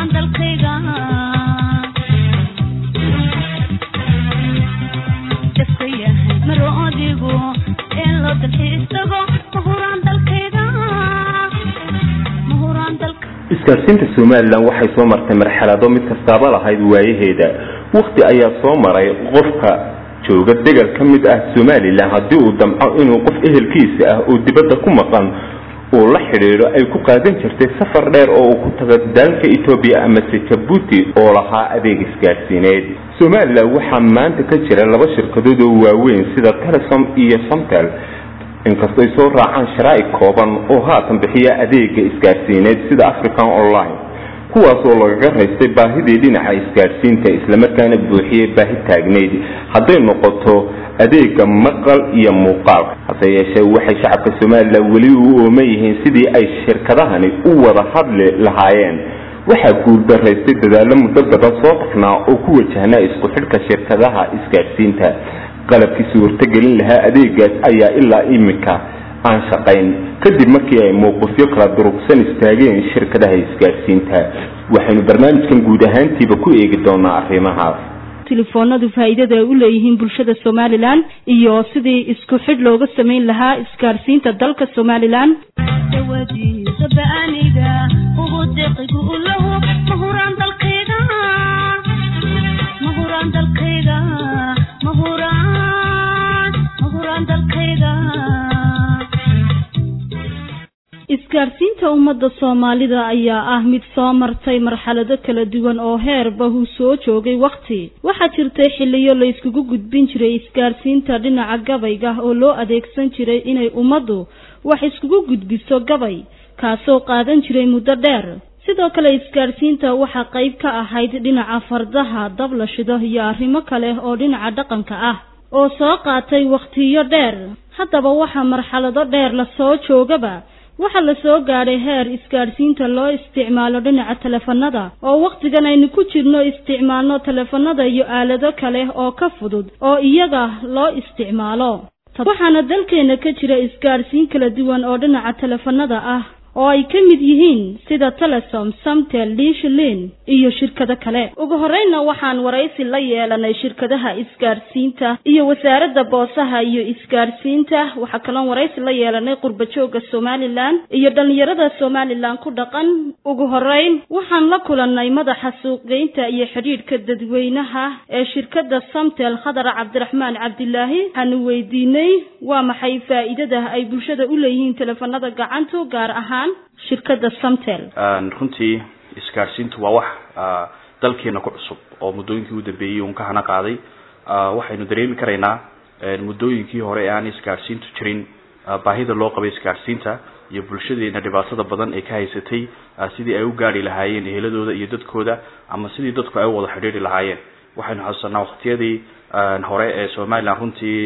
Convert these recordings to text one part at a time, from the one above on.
isgaarsiinta somalilan waxay soo martay marxalado mid kastaaba lahayd waayaheeda wakti ayaa soo maray qofka jooga degal ka mid ah somalilan haddii uu damco inuu qof ehelkiisa ah oo dibadda ku maqan uu la xidhiidho ay ku qaadan jirtay safar dheer oo uu ku tago dalka etoobiya amase jabuuti oo lahaa adeeg isgaadhsiineed somalilan waxaa maanta ka jira laba shirkadood oo waaweyn sida telesom iyo somtel inkastoo ay soo raacaan sharaa'ic kooban oo haatan bixiya adeega isgaadhsiineed sida african online kuwaas oo lagaga raystay baahidii dhinaca isgaadhsiinta islamarkaana buuxiyey baahi taagnayd hadday noqoto adeega maqal iyo muuqaalka hase yeeshee waxay shacabka somalilan weli u ooman yihiin sidii ay shirkadahani u wada hadli lahaayeen waxaa guuldaraystay dadaallo muddo badan soo taxnaa oo ku wajahnaa isku xidhka shirkadaha isgaadhsiinta qalabkii suurtagelin lahaa adeegaas ayaa ilaa iminka aan shaqayn kadib markii ay mowqifyo kala durugsan istaageen shirkadaha isgaadhsiinta waxaynu barnaamijkan guud ahaantiiba ku eegi doonaa arrimahaas telefoonadu faa'iidada ay u leeyihiin bulshada somalilan iyo sidii isku xidh looga samayn lahaa isgaadhsiinta dalka somalilan isgaadhsiinta ummadda soomaalida ayaa ah mid soo martay marxalado kala duwan oo heerba uu soo joogay wakhti waxaa jirtay xilliyo la iskugu gudbin jiray isgaadhsiinta dhinaca gabayga oo loo adeegsan jiray inay ummaddu wax iskugu gudbiso gabay kaasoo qaadan jiray muddo dheer sidoo kale isgaadhsiinta waxaa qayb ka ahayd dhinaca fardaha dab la shido iyo arrimo kale oo dhinaca dhaqanka ah oo soo qaatay wakhtiyo dheer haddaba waxaa marxalado dheer lasoo joogaba waxaa la soo gaadhay heer isgaadhsiinta loo isticmaalo dhinaca telefanada oo wakhtigan aynu ku jirno isticmaalno telefanada iyo aalado kale oo ka fudud oo iyaga loo isticmaalo waxaana dalkeena ka jira isgaadhsiin kala duwan oo dhinaca telefanada ah oo ay ka mid yihiin sida telesom samtel liishlin iyo shirkado kale ugu horreynna waxaan waraysi la yeelanay shirkadaha isgaadhsiinta iyo wasaaradda boosaha iyo isgaadhsiinta waxaa kaloon waraysi la yeelanay qurbajooga somalilan iyo dhallinyarada somalilan ku dhaqan ugu horreyn waxaan la kulannay madaxa suuqgeynta iyo xidhiidhka dadweynaha ee shirkadda samtel khadar cabdiraxmaan cabdilaahi waxaanu weydiinay waa maxay faa'iidada ay bulshada u leeyihiin teleefanada gacantu gaar ahaan shirkadda samtel runtii isgaadhsiintu waa wax dalkeena ku cusub oo muddooyinkii u dambeeyey uun ka hana qaaday waxaynu dareemi karaynaa muddooyinkii hore ee aan isgaadhsiintu jirin baahida loo qabay isgaadhsiinta iyo bulshadeena dhibaatada badan ee ka haysatay sidii ay u gaari lahaayeen eheladooda iyo dadkooda ama sidii dadku ay u wada xidhiiri lahaayeen waxaynu xasuusanaa waktiyadii hore ee somalilan runtii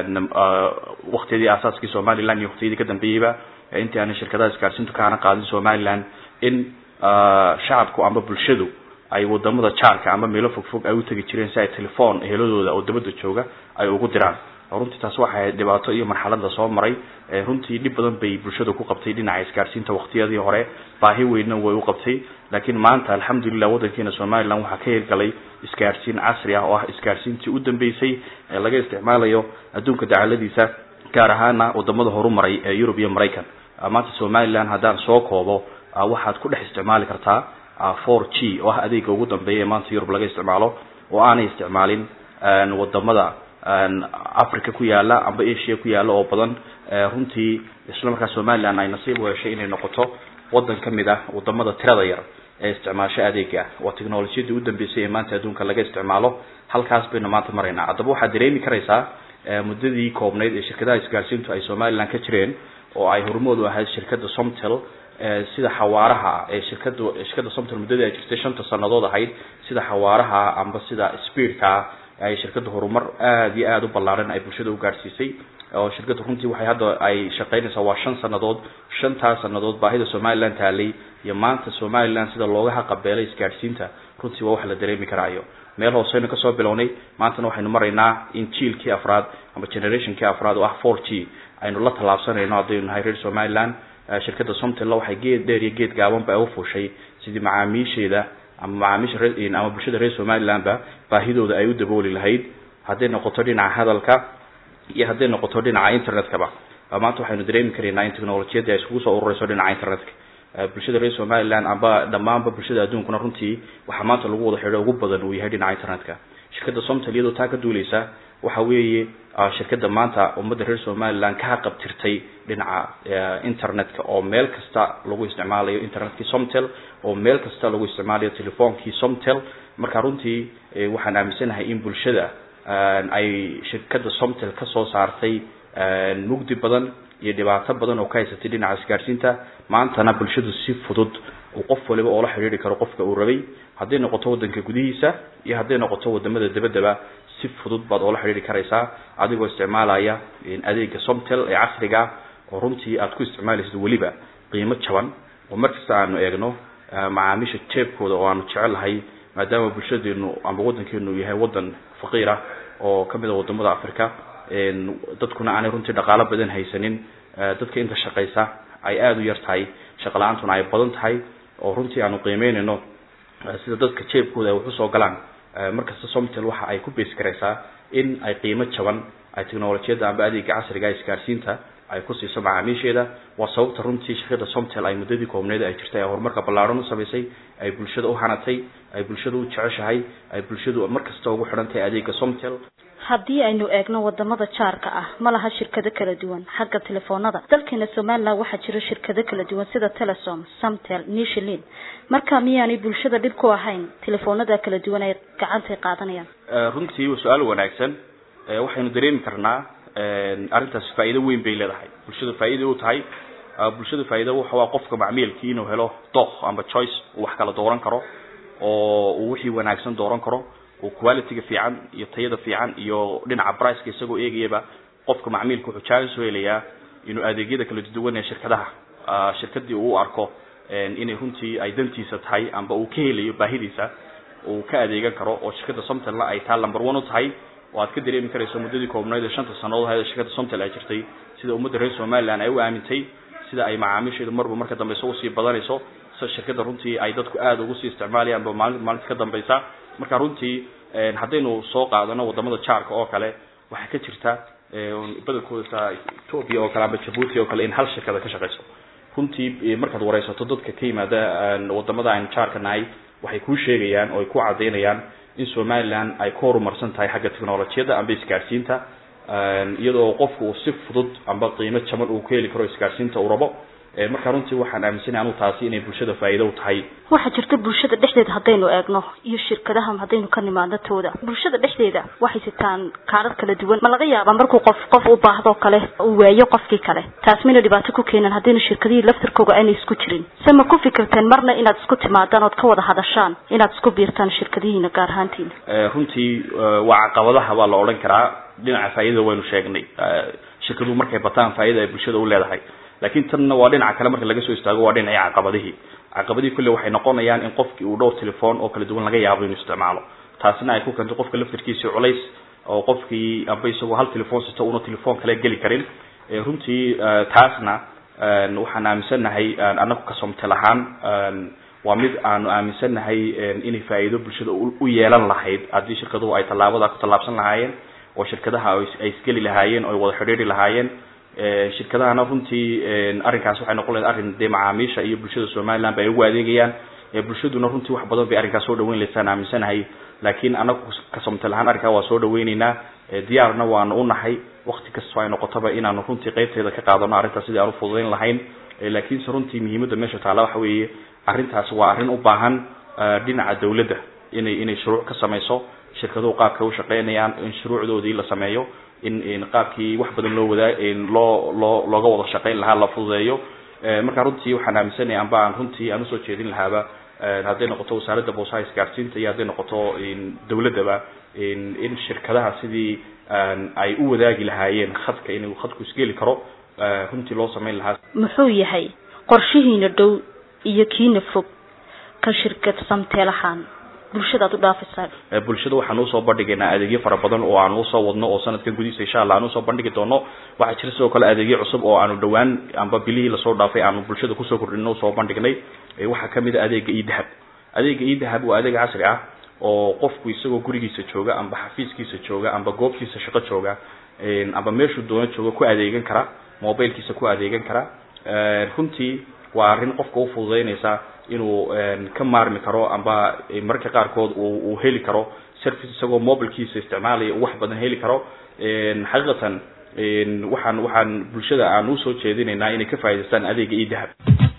waktiyadii aasaaskii somalilan iyo waktiyadii ka dambeeyeyba intii aanay shirkadaha isgaadhsiintu ka hana qaadin somalilan in shacabku ama bulshadu ay wadamada jaarka ama meelo fogfog ay u tegi jireen si ay telefoon eheladooda oo dabada jooga ay ugu diraan runtii taas waxay ahayd dhibaato iyo marxalad la soo maray runtii dhib badan bay bulshada ku qabtay dhinaca isgaadhsiinta waktiyadii hore baahi weynna way u qabtay laakiin maanta alxamdulilah waddankeena somalilan waxaa ka hirgalay isgaadhsiin casri ah oo ah isgaadhsiintii u dambeysay ee laga isticmaalayo adduunka dacaladiisa gaar ahaana wadamada horumaray ee yurub iyo maraykan maanta somalilan haddaan soo koobo waxaad ku dhex isticmaali kartaa four g oo ah adeega ugu dambeeya ee maanta yurub laga isticmaalo oo aanay isticmaalin wadamada africa ku yaala amba asia ku yaala oo badan runtii isla markaa somalilan ay nasiib u heshay inay noqoto wadan ka mid ah wadamada tirada yar ee isticmaasho adeega waa technolojiyadii u dambeysay ee maanta adduunka laga isticmaalo halkaas baynu maanta maraynaa haddaba waxaad dareemi karaysaa muddadii koobnayd ee shirkadaha isgaadhsiintu ay somalilan ka jireen oo ay hormood u ahayd shirkadda somtel sida xawaaraha ee shirkada shirkadda somtel muddadii ay jirtay shanta sanadood ahayd sida xawaaraha amba sida speedka ay shirkadda horumar aada iyo aada u ballaaran ay bulshada u gaadhsiisay oo shirkadda runtii waxay hadda ay shaqaynaysaa waa shan sanadood shantaas sanadood baahida somalilan taalay iyo maanta somalilan sida looga haqabeelay isgaadhsiinta runtii waa wax la dareemi karaayo meel hooseynu kasoo bilownay maantana waxaynu maraynaa in jiilkii afraad ama generationkii afraad oo ah four g aynu la tallaabsanayno haddaynu nahay reer somalilan shirkadda somtella waxay geed dheer iyo geed gaabanba ay u fuushay sidii macaamiisheeda ama macaamiisha ree ama bulshada reer somalilandba baahidooda ay u dabooli lahayd hadday noqoto dhinaca hadalka iyo hadday noqoto dhinaca internetkaba maanta waxaynu dareemi karaynaa in technolojiyadii ay iskugu soo urureyso dhinaca internetka bulshada reer somaliland amba dhammaanba bulshada adduunkuna runtii waxaa maanta lagu wada xidho ugu badan uu yahay dhinaca internetka shirkadda somtal iyadoo taa ka duuleysa waxa weeye shirkadda maanta ummadda reer somaliland ka qabtirtay dhinaca internetka oo meel kasta lagu isticmaalayo internetkii somtel oo meel kasta lagu isticmaalayo telefoonkii somtel marka runtii waxaan aaminsanahay in bulshada ay shirkadda somtel kasoo saartay mugdi badan iyo dhibaato badan oo ka haysatay dhinaca isgaarsiinta maantana bulshadu si fudud uu qof waliba oola xidhiiri karo qofka uu rabay hadday noqoto waddanka gudihiisa iyo hadday noqoto wadamada dabaddaba si fudud baad oola xidhiiri karaysaa adigoo isticmaalaya adeega somtel ee casriga oo runtii aad ku isticmaalaysid weliba qiimo jaban oo markasta aanu eegno macaamiisha jeebkooda oo aanu jecelahay maadaama bulshadeenu amba waddankeenu yahay waddan faqiirah oo kamid a wadamada africa dadkuna aanay runtii dhaqaalo badan haysanin dadka inta shaqaysa ay aada u yar tahay shaqo la-aantuna ay badan tahay oo runtii aanu qiimeynayno sida dadka jeebkooda ay wax usoo galaan markasta somtel waxa ay ku bees garaysaa in ay qiimo jaban ay technolojiyadda amba adeega casriga isgaarsiinta ay ku siiso macaamiisheeda waa sababta runtii shirkadda somtel ay muddadii koobneed ay jirtay ay horumarka ballaaran u samaysay ay bulshada u hanatay ay bulshada u jeceshahay ay bulshadu markasta ugu xidhan tahay adeega somtel haddii aynu eegno wadamada jaarka ah ma laha shirkado kala duwan xagga telefoonada dalkeena somaliland waxaa jira shirkado kala duwan sida telesom samtel nishlin marka miyaanay bulshada dhib ku ahayn telefoonada kala duwan ay gacantay qaadanayaan runtii waa su-aal wanaagsan waxaynu dareemi karnaa arrintaas faa'iido weyn bay leedahay bulshada faa'iida u tahay bulshada faa'iida waxa waa qofka macmiilkii inuu helo dooq amba choice uu wax kala dooran karo oo uu wixii wanaagsan dooran karo oo qualityga fiican iyo tayada fiican iyo dhinaca priceka isagoo eegayaba qofka macmiilka wuxuu jaalis soo helayaa inuu adeegyada kala duwan ee shirkadaha shirkadii uu u arko inay runtii ay dantiisa tahay amba uu ka helayo baahidiisa uu ka adeegan karo oo shirkadda somtelna ay taa number one u tahay oo aad ka dareemi karayso muddadii koobnayd ee shanta sannadood ahayd shirkadda somtel ay jirtay sida ummadda reer somaliland ay u aamintay sida ay macaamiisheedu marba marka dambeysa usii badanayso sida shirkadda runtii ay dadku aada ugu sii isticmaalayaan ba maalin maalinta ka dambeysa marka runtii haddaynu soo qaadano wadamada jaarka oo kale waxaa ka jirta badankooda ethoopia oo kale amba jabuuti oo kale in hal shirkada ka shaqeyso runtii markaad wareysato dadka ka yimaada wadamada aynu jaarka nahay waxay kuu sheegayaan oo ay ku cadaynayaan in somaliland ay ku horumarsan tahay xagga technolojiyadda amba isgaarsiinta iyadoo qofku uu si fudud amba qiimo jaban uu ku heli karo isgaarsiinta uu rabo marka runtii waxaan aaminsanahay anu taasi inay bulshada faa'iido u tahay waxaa jirta bulshada dhexdeeda haddaynu eegno iyo shirkadaha haddaynu ka nimaadno tooda bulshada dhexdeeda waxay sitaan kaarar kala duwan ma laga yaabaa markuu qof qof u baahdo kale uu waayo qofkii kale taas mayna dhibaato ku keenan haddaynu shirkadihii laftarkooga aynay isku jirin se ma ku fikirteen marna inaad isku timaadaan ood ka wada hadashaan inaad isku biirtaan shirkadihiina gaar ahaantiina runtii waa caqabadaha baa la odhan karaa dhinaca faa'iidada waynu sheegnay shirkaduhu markay bataan faa'iida ay bulshada u leedahay laakiin tanna waa dhinaca kale marka laga soo istaago waa dhinacii caqabadihii caqabadihii kulle waxay noqonayaan in qofkii uu dhowr telefoon oo kala duwan laga yaabo inuu isticmaalo taasina ay ku keento qofka laftarkiisii culays oo qofkii amba isagoo hal telefoon sito una telefoon kale geli karin runtii taasna waxaan aaminsannahay annagu ka somtel ahaan waa mid aanu aaminsannahay inay faa'iido bulshada u yeelan lahayd haddii shirkaduhu ay tallaabada ku tallaabsan lahaayeen oo shirkadaha ay isgeli lahaayeen oo ay wada xidhiiri lahaayeen shirkadahana runtii arrinkaas waxay noqon lahayd arrin dee macaamiisha iyo bulshada somaliland ba ay ugu adeegayaan bulshaduna runtii wax badan bay arrinkaas soo dhaweyn laysaan aaminsanahay laakiin anagu kasomtel ahaan arrinkaa waa soo dhaweyneynaa diyaarna waanu unahay wakti kastoo ay noqotaba inaanu runtii qeybteeda ka qaadano arrintaas sidii aan ufududayn lahayn laakiinse runtii muhiimadda meesha taala waxa weeye arrintaas waa arrin u baahan dhinaca dawladda inay inay shuruuc ka samayso shirkaduhu qaabka u shaqeynayaan in shuruucdoodii la sameeyo in qaabkii wax badan loo wadaa loo loo looga wada shaqeyn lahaa la fududeeyo marka runtii waxaan aaminsanaya amba aan runtii aan usoo jeedin lahaaba hadday noqoto wasaaradda boosaha isgaarsiinta iyo hadday noqoto dawladdaba in shirkadaha sidii ay u wadaagi lahaayeen khadka inuu khadku isgeli karo runtii loo samayn lahaa muxuu yahay qorshihiina dhow iyo kiina fog ka shirkad samteel ahaan bulshada aad u dhaafaysaa bulshada waxaan usoo bandhigaynaa adeegyo fara badan oo aanu usoo wadno oo sanadkan gudihiisa insha allah aan usoo bandhigi doono waxaa jira sidoo kale adeegyo cusub oo aanu dhawaan amba bilihii lasoo dhaafay aanu bulshada kusoo kordhino usoo bandhignay waxaa kamid a adeega idahab adeega idahab waa adeeg casri ah oo qofku isagoo gurigiisa jooga amba xafiiskiisa jooga amba goobtiisa shaqo jooga amba meeshuu doono jooga ku adeegan kara mobilkiisa ku adeegan kara runtii waa arrin qofka u fududeynaysa inuu ka maarmi karo amba mararka qaarkood uu heli karo service isagoo mobilkiisa isticmaalaya uu wax badan heli karo xaqiiqatan waxaan waxaan bulshada aan usoo jeedinaynaa inay ka faa'idaystaan adeega idahab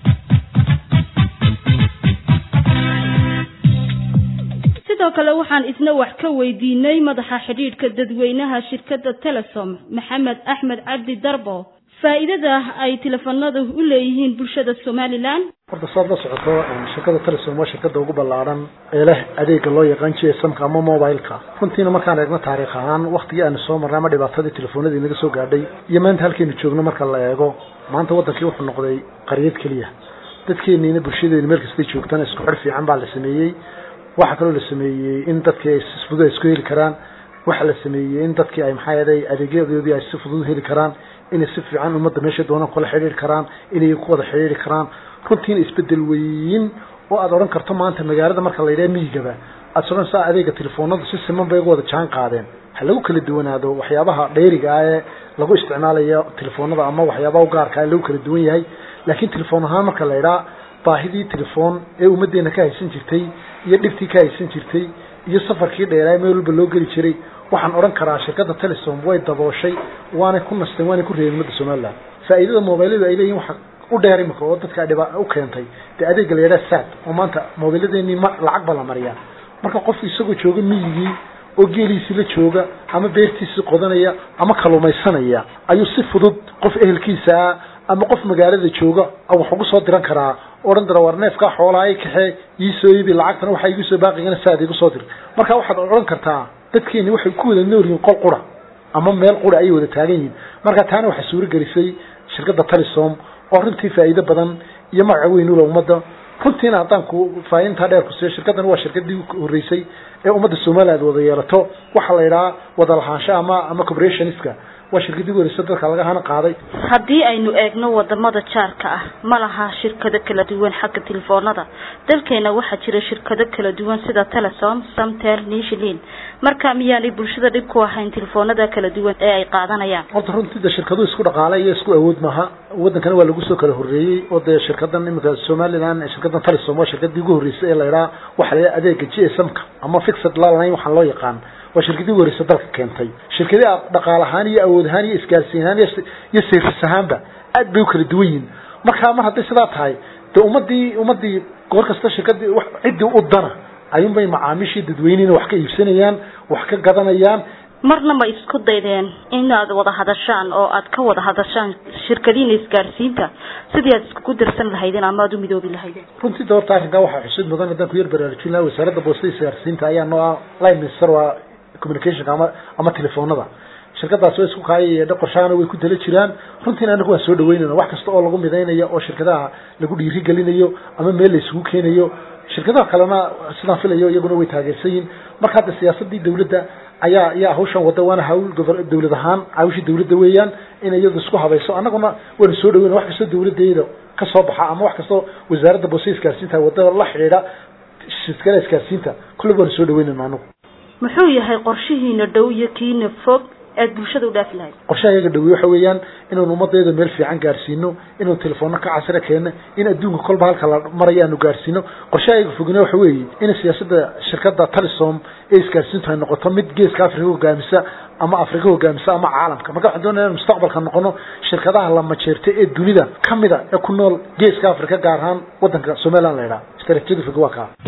sidoo kale waxaan isna wax ka weydiinay madaxa xidhiidhka dadweynaha shirkadda telesom maxamed axmed cabdi darbo faa'iidada ay telefoonadu u leeyihiin bulshada somalilan horta saad la socoto shirkada telesom waa shirkada ugu ballaaran ee leh adeega loo yaqaan gsmka ama mobileka runtiina markaan eegno taariikh ahaan waktigii aanu soo marnay ama dhibaatadii telefoonadii naga soo gaadhay iyo maanta halkeenu joogno marka la eego maanta wadankii wuxuu noqday qaryad keliya dadkeeniina bulshadeena meel kastay joogtana isku xidh fiican baa la sameeyey waxaa kaloo la sameeyey in dadkii ay si fudud isku heli karaan waxaa la sameeyey in dadkii ay maxaa yeelay adeegyadoodii ay si fudud heli karaan inay si fiican ummadda meesha doonaan kula xidhiiri karaan inay ku wada xidhiiri karaan runtiina isbedel weyn oo aad odhan karto maanta magaalada marka la yidhaha miyigaba aad soconaysaa adeega telefoonadu si siman bay uga wada jaan qaadeen ha lagu kala duwanaado waxyaabaha dheeriga ah ee lagu isticmaalayo telefoonada ama waxyaabaha u gaarka ah lagu kala duwan yahay laakiin telefoon ahaan marka la yidhaha baahidii telefoon ee ummaddeena ka haysan jirtay iyo dhibtii ka haysan jirtay iyo safarkii dheeraa meel walba loo geli jiray waxaan odhan karaa shirkadda telesom way dabooshay waanay ku nasteen waanay ku reebeen ummadda somaliland faa'iidada mobiladu ay leeyihin waxa u dheer imika oo dadka dhiba u keentay dee adeega la yidhaha sad oo maanta mobiladeenii ma lacag ba la mariyaa marka qofku isagoo jooga miyigii oo geeliisii la jooga ama beertiisii qodanaya ama kalumaysanaya ayuu si fudud qof ehelkiisa ah ama qof magaalada jooga wax ugu soo diran karaa odhan dara war neefkaa xoolaha kaxee iisoo iibi lacagtana waxaa igu soo baaqigana saad igu soo dir marka waxaad odhan kartaa dadkeeni waxay ku wada nool yihiin qol qura ama meel qura ayay wada taagan yihiin marka taana waxaa suuro gelisay shirkadda telesom oo runtii faa'iido badan iyo magaca weyn ula ummadda runtiina haddaan ku faa'iintaa dheer ku siiyo shirkaddan waa shirkaddii horreysay ee ummadda somaliland wada yeelato waxaa la yidhaha wada lahaansho ama ama corporationska waa shirkadii wareysa dadka laga hana qaaday haddii aynu eegno wadamada jaarka ah ma laha shirkado kala duwan xagga telefoonada dalkeena waxaa jira shirkado kala duwan sida telesom samtel nishlin marka miyaanay bulshada dhib ku ahayn telefoonada kala duwan ee ay qaadanayaan horta runtii de shirkaduhu isku dhaqaale iyo isku awood maaha wadankana waa lagu soo kala horreeyey oo dee shirkadan imika somaliland shirkadan telesom waa shirkadii ugu horreysay ee la yidhaha waxaa la yidhaha adeega g s m ka ama fixed line waxaa loo yaqaan waa shirkadii wareysa dalka keentay shirkadii dhaqaal ahaan iyo awood ahaan iyo isgaarsiin ahaan iyo service ahaanba aad bay u kala duwan yihiin marka mar hadday sidaa tahay dee ummadii ummadii goor kasta shirkadii ciddii u dana ayuunbay macaamiishii dadweyneyna wax ka iibsanayaan wax ka gadanayaan marna ma isku daydeen inaad wada hadashaan oo aad ka wada hadashaan shirkadiina isgaarsiinta sidii aad iskugu darsan lahaydeen ama aad u midoobi lahaydeen runtii doorta arrinkaa waxaa xusid mudan haddaan ku yar baraarujin lahaa wasaaradda boostada isgaarsiinta ayaa noo ah line minister waa communicationka ama ama telefoonada shirkadaas waa isku kaayaya qorshaana way ku dala jiraan runtiina anagu waan soo dhaweynayna wax kasta oo lagu midaynayo oo shirkadaha lagu dhiirigelinayo ama meel la isugu keenayo shirkadaha kalena sidaan filayo iyaguna way taageersan yihin marka hadda siyaasadii dawladda ayaa ayaa hawshan wada waana hawl dawlad ahaan hawshii dawladda weeyaan in iyadu isku habayso annaguna waanu soo dhaweyna wax kastoo dawladdeeda ka soo baxa ama wax kastoo wasaaradda boosada isgaarsiinta wadada la xidhiidha shirkadaha isgaarsiinta kullaba waanu soo dhaweynayna anagu muxuu yahay qorshihiina dhow iyo kiina fog aad bulshada u dhaafi lahayd qorshaha iyaga dhawi waxa weeyaan inaanu ummadayda meel fiican gaarsiino inaanu telefoona ka casri keenno in adduunka kolba halka la maraya aanu gaarsiino qorshaha iyaga fogina waxa weeye in siyaasadda shirkadda telesom ee isgaarsiintu ay noqoto mid geeska afrika hogaamisa ama afrika hogaamisa ama caalamka marka waxaan doonaya in mustaqbalka noqono shirkadaha la majeerta ee dunida kamida ee ku nool geeska afrika gaar ahaan wadanka somaliland la yidhaha istaraatiijiyada fog waa kaa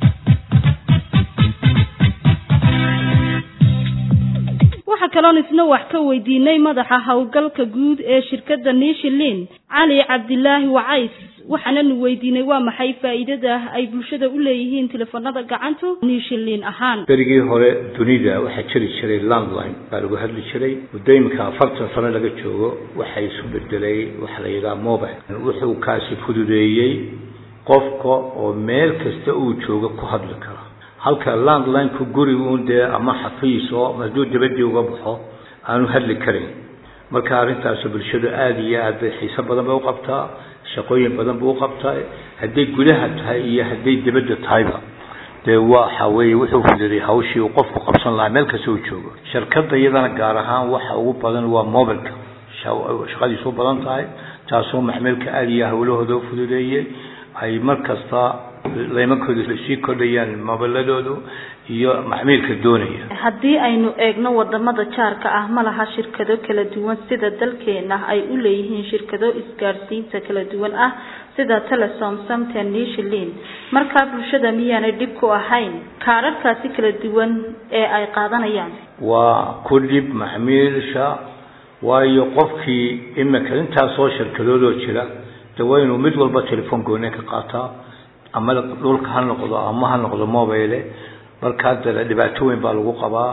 waxaa kaloon isna wax ka weydiinay madaxa howlgalka guud ee shirkadda nishilin cali cabdilaahi wacays waxaananu weydiinay waa maxay faa'iidada ay bulshada u leeyihiin telefoonada gacantu nishilin ahaan berigii hore dunida waxaa jiri jiray landline baa lagu hadli jiray muddo iminka afartan sano laga joogo waxaa isu bedelay waxa la yidhaha mobile wuxuu kaasi fududeeyey qofka oo meel kasta uu joogo ku hadli kara halka landline-ku guri uun dee ama xafiis oo hadduu dabadii uga baxo aanu hadli karin marka arrintaas bulshadu aada iyo aad bay xiiso badan bay u qabtaa shaqooyin badan buu uqabtaa hadday gudaha tahay iyo hadday dibadda tahayba dee waxa weeye wuxuu fududay hawshii uu qofku qabsan lahaa meel kasta uu joogo shirkadda iyadana gaar ahaan waxa ugu badan waa mobilka shaqadiisu badan tahay taasoo maxmeelka aada iyo hawlahooda u fududeeyey ay mar kasta laymankooda sii kordhayaan mobiladoodu iyo maxmiilka doonaya haddii aynu eegno wadamada jaarka ah ma laha shirkado kala duwan sida dalkeena ay u leeyihiin shirkado isgaadhsiinta kala duwan ah sida telesom samten nishilin markaa bulshada miyaanay dhib ku ahayn kaararkaasi kala duwan ee ay qaadanayaan waa ku dhib maxmiilsha waayo qofkii imika intaasoo shirkadoodoo jira de waa inuu mid walba telefoon goone ka qaataa ama dhulka ha noqdo ama ha noqdo mobile markaa dee dhibaato weyn baa lagu qabaa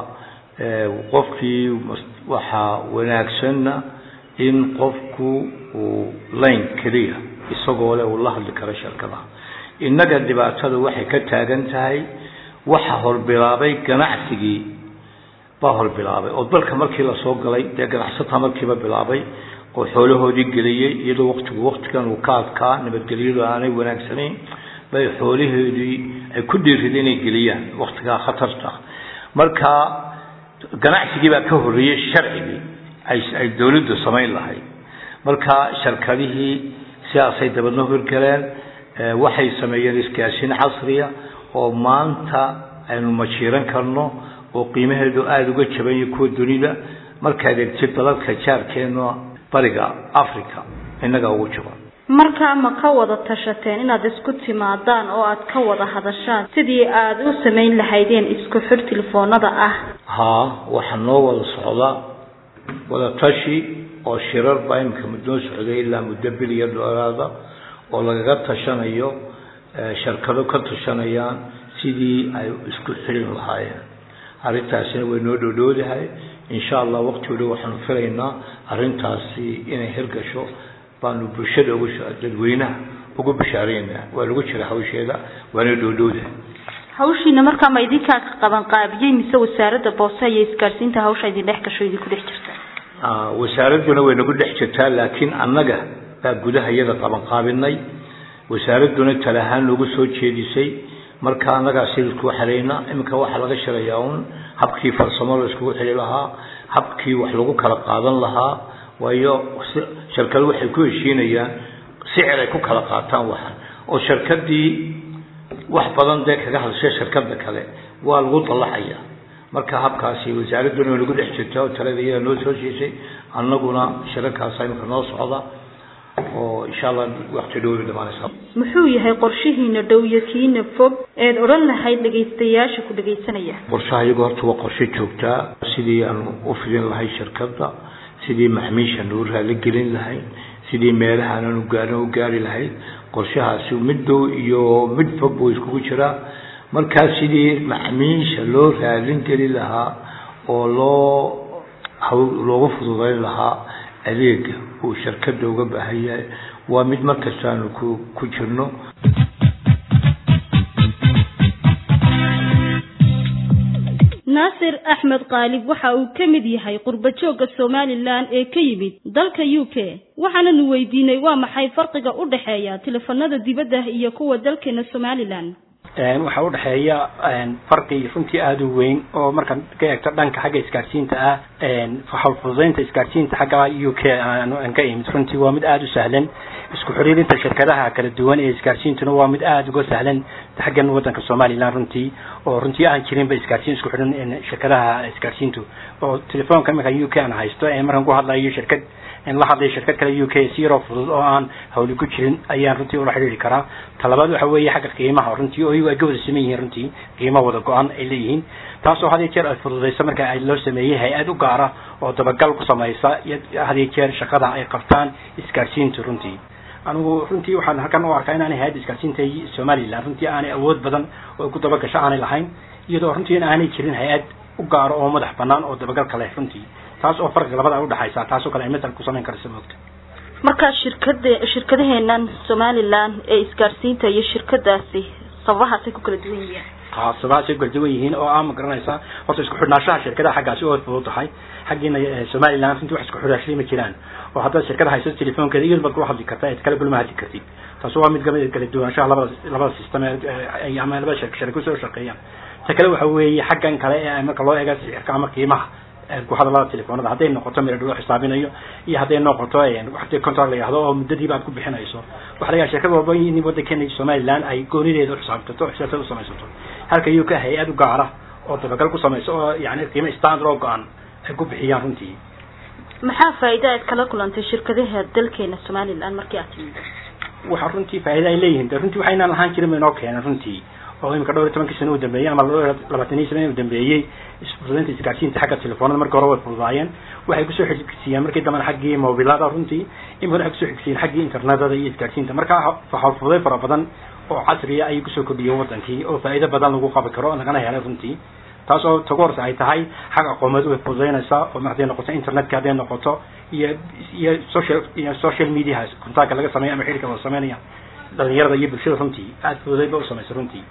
qofkii waxaa wanaagsanna in qofku uu line keliya isagoo le uu la hadli karo shirkadaha innaga dhibaatada waxay ka taagan tahay waxa horbilaabay ganacsigii baa horbilaabay oo dalka markii lasoo galay dee ganacsataa markiiba bilaabay oo xoolahoodii geliyey iyadoo waqtigu waqtigan uu ka adkaa nabadgelyadu aanay wanaagsanayn bay xoolahoodii ay ku dhiirida inay geliyaan waqtigaa khatarta marka ganacsigii baa ka horreeyey sharcigii ay dawladdu samayn lahayd marka sharkadihii sidaasay dabadna horgaleen waxay sameeyeen isgaashin casriya oo maanta aynu majiiran karno oo qiimaheedu aada uga jabanyahy kuwa dunida markaad egtid dalalka jaarkeena bariga africa innagaa ugu jaban markaa ma ka wada tashateen inaad isku timaadaan oo aad ka wada hadashaan sidii aada u samayn lahaydeen isku xir telefoonada ah haa waxaa noo wada socda wada tashi oo shirar baa imika noo socday ilaa muddo biliya dhoolaada oo lagaga tashanayo sharkado ka tashanayaan sidii ay isku xirin lahaayeen arrintaasina way noo dhowdhowdahay insha allah waqti dhow waxaanu filaynaa arrintaasi inay hirgasho baanu bulshada ugu dadweynaha ugu bashaareynaa waa lagu jira hawsheeda waana dhowdhowdahay hawshiina markaa ma idinkaa ka qaban qaabiyey mise wasaaradda boose iyo isgaadhsiinta hawsha idin dhex gasho idinku dhex jirta wasaaradduna way nagu dhex jirtaa laakiin annaga baa gudaha iyada qaban qaabinay wasaaradduna tale ahaan noogu soo jeedisay marka annagaa sidisku xirayna iminka waxaa laga shirayaa un habkii farsamo la iskugu xiri lahaa habkii wax lagu kala qaadan lahaa waayo shirkadu waxay ku heshiinayaan sicir ay ku kala qaataan waxan oo shirkadii wax badan dee kaga hadashay shirkada kale waa lagu dallaxaya marka habkaasi wasaaradduna way nagu dhex jirta oo talada iyada noo soo siisay annaguna shirarkaasa iminka noo socda oo insha allah waqti dhow bay dhamaanaysaa muxuu yahay qorshihiina dhow iyo kiina fog eed odhan lahayd dhegaystayaasha ku dhegaysanaya qorshaha iyagu horta waa qorshe joogtaa sidii aanu u fidin lahay shirkadda sidii maxmiisha nuu raali gelin lahayd sidii meelaha aanan ugaarn u gaari lahayd qorshahaasi mid dhow iyo mid fog buu iskugu jiraa markaa sidii maxmiisha loo raalin gelin lahaa oo loo loogu fududayn lahaa adeega uu shirkada uga baahan yahay waa mid markasta aanu ku ku jirno naasir axmed qaalib waxa uu ka mid yahay qurba joogga somalilan ee ka yimid dalka u k waxaananu weydiinay waa maxay farqiga u dhexeeya telefoonada dibadda iyo kuwa dalkeena somalilan waxaa udhexeeya farqi runtii aada u weyn oo markaan ka eegto dhanka xagga isgaadhsiinta ah hawlfududeynta isgaadhsiinta xagga u k aan ka imid runtii waa mid aada u sahlan isku xiriirinta shirkadaha kala duwan ee isgaadhsiintuna waa mid aada uga sahlan xaggan wadanka somaliland runtii oo runtii aan jirinba isgaadhsiin isku xidhan shirkadaha isgaadhsiintu oo telefoonka iminka u k aan haysto markaan ku hadlayo shirkad la hadlayo shirkad kale u k si yaroo fudud oo aan hawli ku jirin ayaan runtii ula xidhiiri karaa talabaad waxa weeye xagga qiimaha runtii oo iyagu ay ka wada saman yihiin runtii qiimo wada go-an ay leeyihiin taasoo had iyo jeer ay fududayso marka ay loo sameeyey hay-ad u gaara oo dabagal ku samaysa had iyo jeer shaqada ay qabtaan isgaadhsiintu runtii anigu runtii waxaan halkan u arkaa inaanay hay-adda isgaadhsiinta somaliland runtii aanay awood badan oo ku dabagasho aanay lahayn iyadoo runtii in aanay jirin hay-ad u gaaro oo madax banaan oo dabagalka leh runtii taas oo farqiga labada ay udhexaysa taasoo kale ay masal ku samayn karaysa moogta marka shirkada shirkadaheenan somaliland ee isgaadhsiinta iyo shirkadaasi sababahaasay ku kala duwan yihiin khaasadaha say kala duwan yihiin oo ah ma garanaysa horta isku xidhnaanshaha shirkadaha xaggaasi oo fudud tahay xaggiina somaliland runtii wax isku xidhaashay ma jiraan oo haddaad shirkada haysato telefoonkeeda iyadu baad kula hadli kartaa eed kale kulma hadli kartid taasi waa mid kamid kala duwanaanshaha labada labada system ee ama labada shirk shariko soo shaqeeyaan ta kale waxa weeye xaggan kale ee marka loo eega sicirka ama qiimaha ku hadalada telefoonada hadday noqoto meel loo xisaabinayo iyo hadday noqoto waxdii contract la yihahdo oo muddadiiba aad ku bixinayso waxa laga shirkad walba in waddankeena somaliland ay goonideeda uxisaabtato xisaabtada u samaysato halka uk hay-ad u gaara oo dabagal ku samayso oo yani qiimo standard oo go-an ay ku bixiyaan runtii maxaa faa'iida aad kala kulantay shirkadaha dalkeena somaliland markii aad timid waxa runtii faa'iida ay leeyihiin de runtii waxaynaan lahaan jirin ba inoo keenan runtii oo imika dhowr iyo tobankii sano u dambeeyey ama labaatan iyo sano u dambeeyey fududaynta isgaarsiinta xagga telefoonada markii hore way fududaayeen waxay kusoo xigsiiyeen markii dambena xaggii mobilada runtii in badan waxay kusoo xigsiiyeen xaggii internetada iyo isgaarsiinta marka waxaa fududay fara badan oo casriya ayay kusoo kordhiyeen wadankii oo faa'iido badan lagu qabi karo lagana helay runtii taas oo tagu horse ay tahay xag aqoomeed way fududaynaysaa oo hadday noqoto internetka hadday noqoto iyo iyo social iyo social mediaha contactka laga sameeya ama xidhiirka la sameynaya dhalinyarada iyo bulshada runtii aada fududay ba u samaysay runtii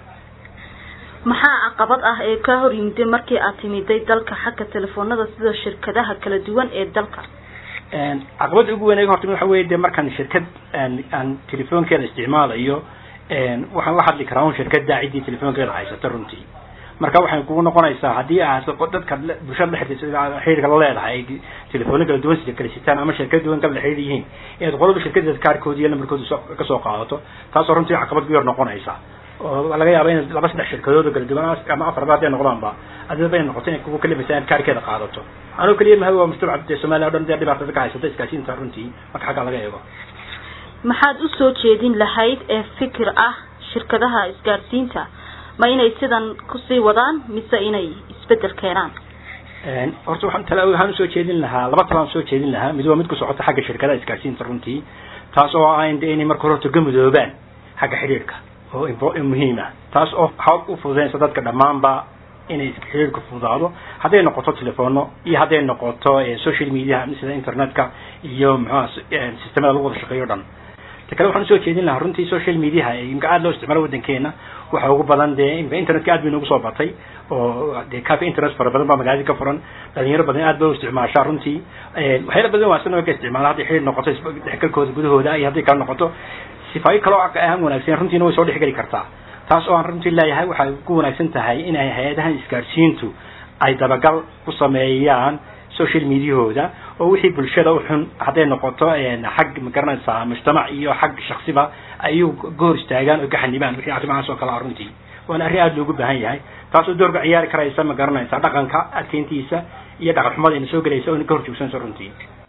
maxaa caqabad ah ee ka hor yimiday markii aad timiday dalka xagga telefoonada sida shirkadaha kala duwan ee dalka caqabada ugu weyn iga hortimi waxa weye de markaan shirkad aan telefoonkeeda isticmaalayo waxaan la hadli karaa un shirkada ciddii telefoonkeeda haysata runtii marka waxay kugu noqonaysaa haddii aad dadka bulshada dhexdeeda xiriirka la leedahay ay telefoona kala duwan kala sitaan ama shirkada duwan kala xiriir yihiin inaad qolaba shirkadeeda kaarkooda iyo lambarkooda kasoo qaadato taasoo runtii caqabad ku yar noqonaysa oo laga yaaba in laba saddex shirkadood oo kala duwan ama afarba hadday noqdaanba adaba ay noqoto inay kugu kalimaysa inaad kaarkeeda qaadato anoo keliya maha waa mujtamaca dee soomaaliya o dhan dee dhibaatada ka haysata iskaashinta runtii marka xaggaa laga eego maxaad usoo jeedin lahayd ee fikir ah shirkadaha isgaadhsiinta ma inay sidan kusii wadaan mise inay isbedel keenaan horta waxaan tala waxaan usoo jeedin lahaa laba talaan usoo jeedin lahaa mid waa mid ku socota xagga shirkadaha isgaadhsiinta runtii taas oo ah in de inay marka hore horta gamudoobaan xagga xidhiirka oo muhiim ah taas oo waxaa u fududaynaysa dadka dhammaanba inay xiriirka fududaado hadday noqoto telefono iyo hadday noqoto social media sida internetka iyo muxuha sistemada lagu wada shaqeeyo o dhan ta kale waxaan usoo jeedin lahaa runtii social mediaha imka aada loo isticmaalo waddankeena waxa ugu badan dee imka internetka aad bay noogu soo batay oo dee cafe internet fara badan baa magaalada ka furan dhalinyaro badan aad bay u isticmaashaa runtii waxyaala badan waasana way ka isticmaala hadday xiriir noqoto dhexgalkooda gudahooda iyo hadday kale noqoto sifaayo kaloo ahaan wanaagsan runtiina way soo dhexgeli kartaa taas oo aan runtii leeyahay waxay ku wanaagsan tahay inay hay-adahan isgaadhsiintu ay dabagal ku sameeyaan social mediahooda oo wixii bulshada u xun hadday noqoto xag magaranaysaa mujtamac iyo xag shaksiba ayuu ka hor istaagaan oo ka xanibaan wixii arrimahaas oo kale ah runtii waana arrin aada loogu baahan yahay taas oo doorka ciyaari karaysa ma garanaysaa dhaqanka adkeyntiisa iyo dhaqan xumada ina soo gelaysa oo ina ka hor joogsanayso runtii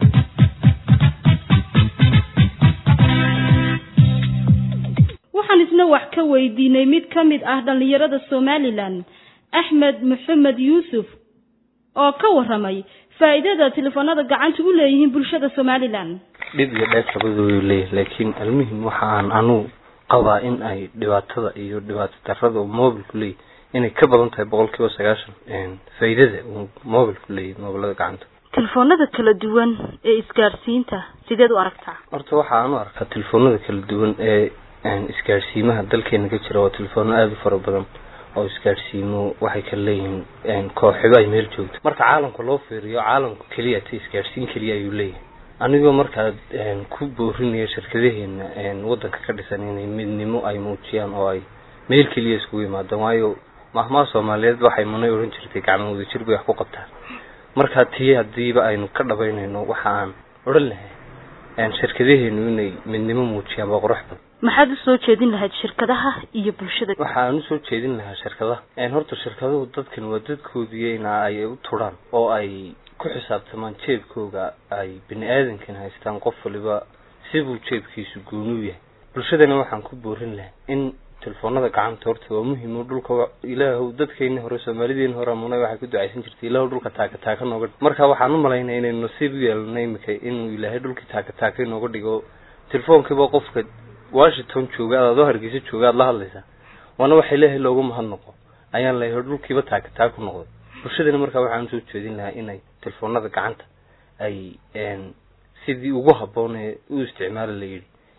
waxaan isna wax ka weydiinay mid ka mid ah dhallinyarada somalilan axmed maxamed yuusuf oo ka waramay faa'iidada telefoonada gacanta u leeyihiin bulshada somalilan dhib iyo dheef labadoodu leeyahy laakiin almuhim waxa aan anugu qabaa in ay dhibaatada iyo dhibaato darada uu mobilku leeyahy inay ka badan tahay boqol kiiba sagaashan faa'iidada uu mobilku leeyahy mobilada gacanta telefoonada kala duwan ee isgaadhsiinta sideed u aragtaa horta waxa aan u arkaa telefoonada kala duwan ee isgaadhsiimaha dalkeena ka jira waa telefoona aada u fara badan oo isgaadhsiimo waxay kala leeyihiin kooxiba ay meel joogto marka caalamka loo fiiriyo caalamka keliya ta isgaadhsiin keliya ayuu leeyahay anigoo markaad ku boorinayo shirkadaheena waddanka ka dhisan inay midnimo ay muujiyaan oo ay meel keliya iskugu yimaadaan waayo mahmaha soomaaliyeed waxay munay odhan jirtay gacmo wadajir bay wax ku qabtaan markaa tii hadiiba aynu ka dhabaynayno waxa aan odhan lahay shirkadaheenu inay midnimo muujiyaan waa qurux badan maxaad usoo jeedin lahayd shirkadaha iyo bulshada waxa aan usoo jeedin lahaa shirkadaha horta shirkaduhu dadkan waa dadkoodii ina ay u turaan oo ay ku xisaabtamaan jeebkooga ay bini aadankan haystaan qof waliba sibuu jeebkiisu goonuu yahay bulshadana waxaan ku boorin lahay in telefoonada gacanta horta waa muhiim oo dhulka ilaahu dadkeeni hore soomaalideeni hore munay waxay ku ducaysan jirtay ilaahu dhulka taaka taaka nooga dhig marka waxaan u malaynaya inaynu nasiib u yeelano imika inuu ilaahay dhulkii taaka taaka inooga dhigo telefoonkiiba qofka washington jooga aad adoo hargeysa jooga aad la hadlaysaa waana waxa ilaahay loogu mahadnaqo ayaan leeyahay dhulkiiba taaka taaka noqday bulshadana markaa waxaan usoo jeedin lahaa inay telefoonada gacanta ay sidii ugu habboon ee u isticmaali la yidhi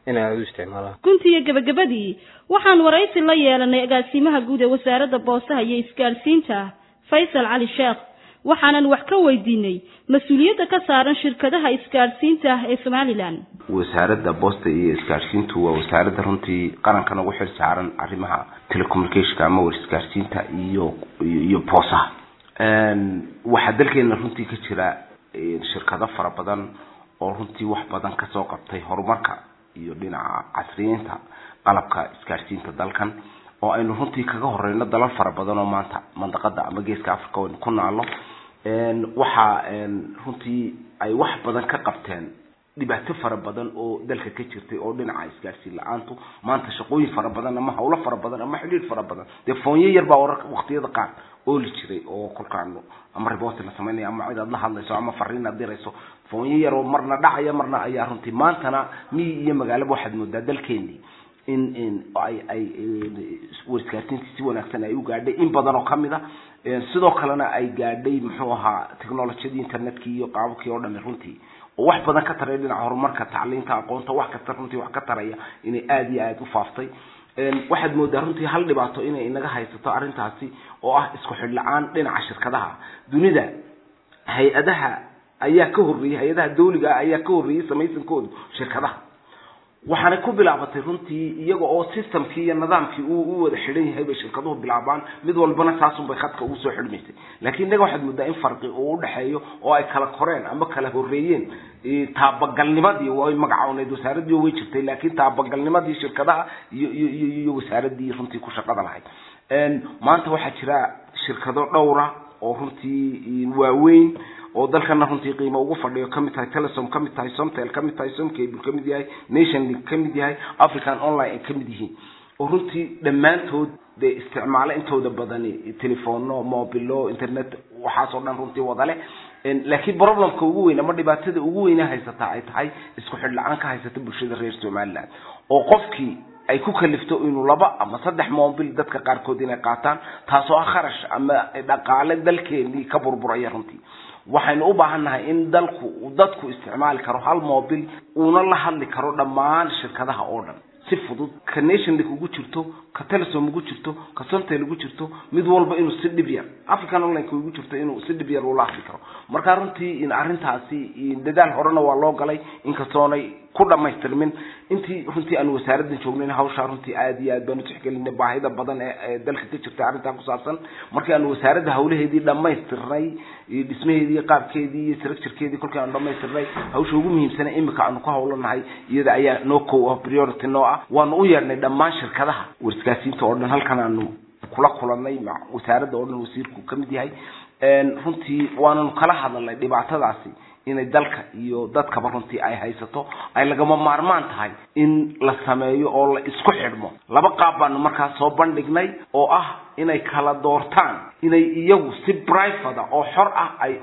inay aada u isticmaalaan gunti iyo gabagabadii waxaan waraysi la yeelanay agaasimaha guud ee wasaaradda boosaha iyo isgaadhsiinta faysal cali sheekh waxaanan wax ka weydiinay mas-uuliyadda ka saaran shirkadaha isgaadhsiinta ee somalilan wasaaradda boosta iyo isgaadhsiintu waa wasaaradda runtii qarankan ugu xil saaran arrimaha telecommunicationka ama war isgaadhsiinta iyo iyo boosaha waxaa dalkeena runtii ka jira shirkado fara badan oo runtii wax badan kasoo qabtay horumarka iyo dhinaca casriyeynta qalabka isgaadhsiinta dalkan oo aynu runtii kaga horeyno dalal fara badan oo maanta mandaqada ama geeska africa aynu ku naalno waxaa runtii ay wax badan ka qabteen dhibaato fara badan oo dalka ka jirtay oo dhinaca isgaadhsiin la-aantu maanta shaqooyin fara badan ama hawlo fara badan ama xidhiir fara badan dee foonyo yar baa wararka waqtiyada qaar ooli jiray oo kolkaan ama report la sameynaya ama cid aad la hadlayso ama fariin aad dirayso foonyo yar oo marna dhacaya marna ayaa runtii maantana miyi iyo magaalaba waxaad moodaa dalkeenii in in ay ay warisgaarsiintii si wanaagsan ay u gaadhay in badan oo kamid a sidoo kalena ay gaadhay muxuu ahaa technologiyadii internetkii iyo qaababkii oo dhami runtii oo wax badan ka taraya dhinaca horumarka tacliinta aqoonta wax kasta runtii wax ka taraya inay aada iyo aada u faaftay waxaad moodaa runtii hal dhibaato inay inaga haysato arrintaasi oo ah isku xidh la-aan dhinaca shirkadaha dunida hay-adaha ayaa ka horreeyey hay-adaha dawliga ah ayaa ka horreeyey samaysankoodu shirkadaha waxaanay ku bilaabatay runtii iyaga oo systemkii iyo nidaamkii uu u wada xidhan yahay bay shirkaduhu bilaabaan mid walbana saasun bay khadka ugu soo xidhmaysay laakiin innaga waxaad moodaa in farqi uu udhexeeyo oo ay kala koreen ama kala horreeyeen taabagalnimadii way magacawneed wasaaradii way jirtay laakiin taabagalnimadii shirkadaha iyo iyo iyo iyo wasaaradii runtii ku shaqada lahayd maanta waxaa jira shirkado dhowra oo runtii waaweyn oo dalkana runtii qiimo ugu fadhiyo kamid tahay telesom kamid tahay somtel kamid tahay somcable kamid yahay nation link kamid yahay african online ay kamid yihiin oo runtii dhammaantood dee isticmaalo intooda badani telefono mobilo internet waxaasoo dhan runtii wada leh laakiin problemka ugu weyn ama dhibaatada ugu weyna haysataa ay tahay isku xidh la-aan ka haysata bulshada reer somaliland oo qofkii ay ku kalifto inuu laba ama saddex mobil dadka qaarkood inay qaataan taasoo ah kharash ama dhaqaale dalkeenii ka burburaya runtii waxaynu u baahannahay in dalku dadku isticmaali karo hal mobil uuna la hadli karo dhammaan shirkadaha oo dhan si fudud ka nationlink ugu jirto ka telesom ugu jirto ka somtel ugu jirto mid walba inuu si dhib yar african online ugu jirto inuu si dhib yar ula hadli karo marka runtii in arrintaasi dadaal horena waa loo galay inkastoonay ku dhamaystirmin intii runtii aan wasaaraddan joognayn hawshaa runtii aada iyo aad baan utixgelinay baahida badan ee dalka ka jirta arrintaa ku saabsan markii aan wasaaradda hawlaheedii dhamaystirnay dhismaheedii qaabkeedii iyo structurekeedii kolkii aan dhamaystirnay hawsha ugu muhiimsana imika aanu ku hawlanahay iyada ayaa noo kow ah priority noo ah waanu u yeedhnay dhammaan shirkadaha warskaasiinta oo dhan halkan aanu kula kulanay wasaaradda oo dhan wasiirku kamid yahay runtii waananu kala hadalnay dhibaatadaasi inay dalka iyo dadkaba runtii ay haysato ay lagama maarmaan tahay in la sameeyo oo la isku xidhmo laba qaab baanu markaas soo bandhignay oo ah inay kala doortaan inay iyagu si private oo xor ah ay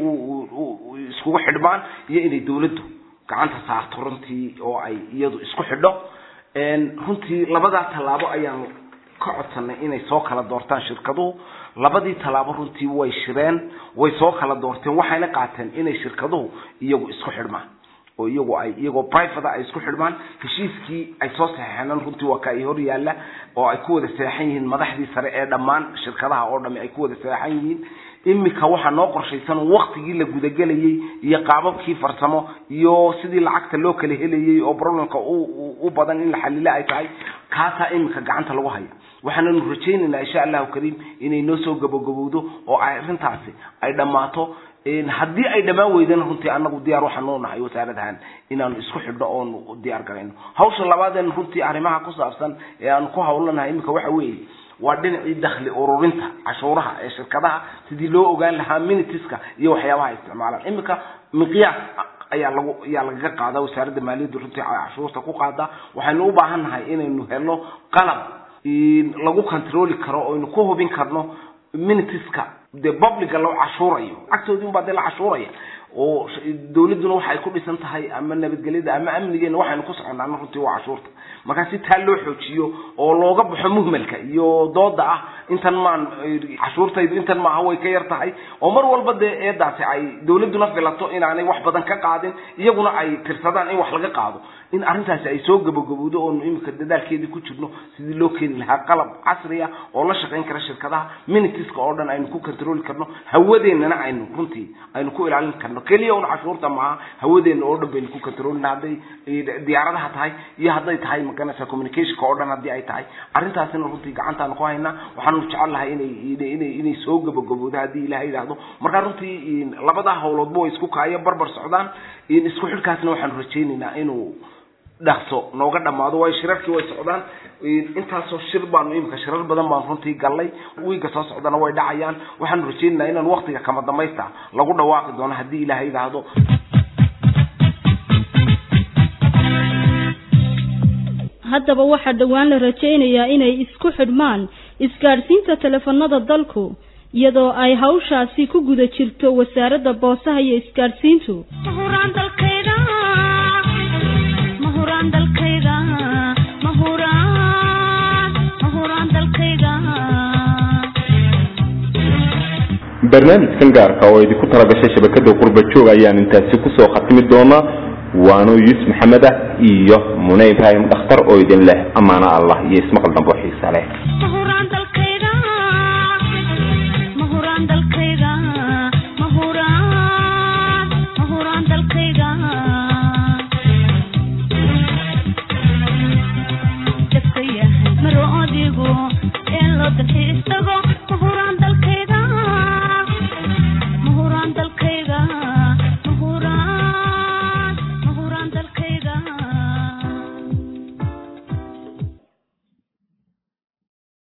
u iskugu xidhmaan iyo inay dawladdu gacanta saarto runtii oo ay iyadu isku xidho runtii labadaa tallaabo ayaanu ka codsanay inay soo kala doortaan shirkaduhu labadii tallaabo runtii way shireen way soo kala doorteen waxayna qaateen inay shirkaduhu iyagu isku xidhmaan oo iyagu ay iyagoo private ay isku xidhmaan heshiiskii ay soo saxeexeen runtii waa ka ay hor yaalla oo ay ku wada seexan yihiin madaxdii sare ee dhammaan shirkadaha oo dhami ay ku wada seexan yihiin imika waxaa noo qorshaysan waktigii la gudagelayay iyo qaababkii farsamo iyo sidii lacagta loo kala helayay oo problemka u badan in la xalilo ay tahay kaasaa imika gacanta lagu haya waxaananu rajaynaynaa insha allahu kariim inay noo soo gabogabowdo oo ay arrintaasi ay dhammaato haddii ay dhammaan weydana runtii anagu diyaar waxaanu nahay wasaaradahan inaanu isku xidhno oonu diyaar garayno hawsha labaadeen runtii arrimaha ku saabsan ee aanu ku hawlanahay imika waxa weeye waa dhinacii dakhli ururinta cashuuraha ee shirkadaha sidii loo ogaan lahaa minitiska iyo waxyaabaha isticmaalaan imika miqyaas ayaa lagu ayaa lagaga qaadaa wasaaradda maaliyadda runtii cashuurta ku qaada waxaynu u baahan nahay inaynu helno qalab lagu controli karo oynu ku hubin karno minitiska dee publica loo cashuurayo lacagtoodii unbaa dee la cashuuraya oo dawladduna waxa ay ku dhisan tahay ama nabadgelyada ama amnigeena waxaynu ku soconnaana runtii waa cashuurta markaa si taa loo xoojiyo oo looga baxo muhmalka iyo dooda ah intan maan cashuurtaydu intan maaha way ka yar tahay oo mar walba dee eedaasi ay dawladduna filato inaanay wax badan ka qaadin iyaguna ay tirsadaan in wax laga qaado in arrintaasi ay soo gabagabowdo oonu imika dadaalkeedii ku jirno sidii loo keeni lahaa qalab casri ah oo la shaqayn kara shirkadaha minitiska oo dhan aynu ku controli karno hawadeennana aynu runtii aynu ku ilaalin karno keliya un cashuurta maaha hawadeenna oo dhan baynu ku controlina hadday diyaaradaha tahay iyo hadday tahay maganaysa communicationka oo dhan haddii ay tahay arrintaasina runtii gacantaanu ku haynaa waxaanu jecel lahay inay inay inay soo gabagabowdo haddii ilaha yidhaahdo markaa runtii labadaa howloodba way isku kaayo barbar socdaan isku xidhkaasna waxaanu rajaynaynaa inuu dhaqso nooga dhamaado waayo shirarkii way socdaan intaasoo shir baanu imika shirar badan baanu runtii gallay wiiga soo socdana way dhacayaan waxaanu rajaynaynaa inaan waktiga kama damaysta lagu dhawaaqi doono haddii ilaha yidhaahdo haddaba waxaa dhowaan la rajaynayaa inay isku xidhmaan isgaadhsiinta teleefanada dalku iyadoo ay hawshaasi ku guda jirto wasaaradda boosaha iyo isgaadhsiintu barnaamijkan gaarka oo idinku talagashay shabakada qurba joog ayaan intaasi kusoo khatimi doonaa waano yuusuf maxamed ah iyo mune ibraahim dhakhtar oo idin leh amaano allah iyo ismaqal dambe oo xiisa leh maro odigu in loo dalxiis tago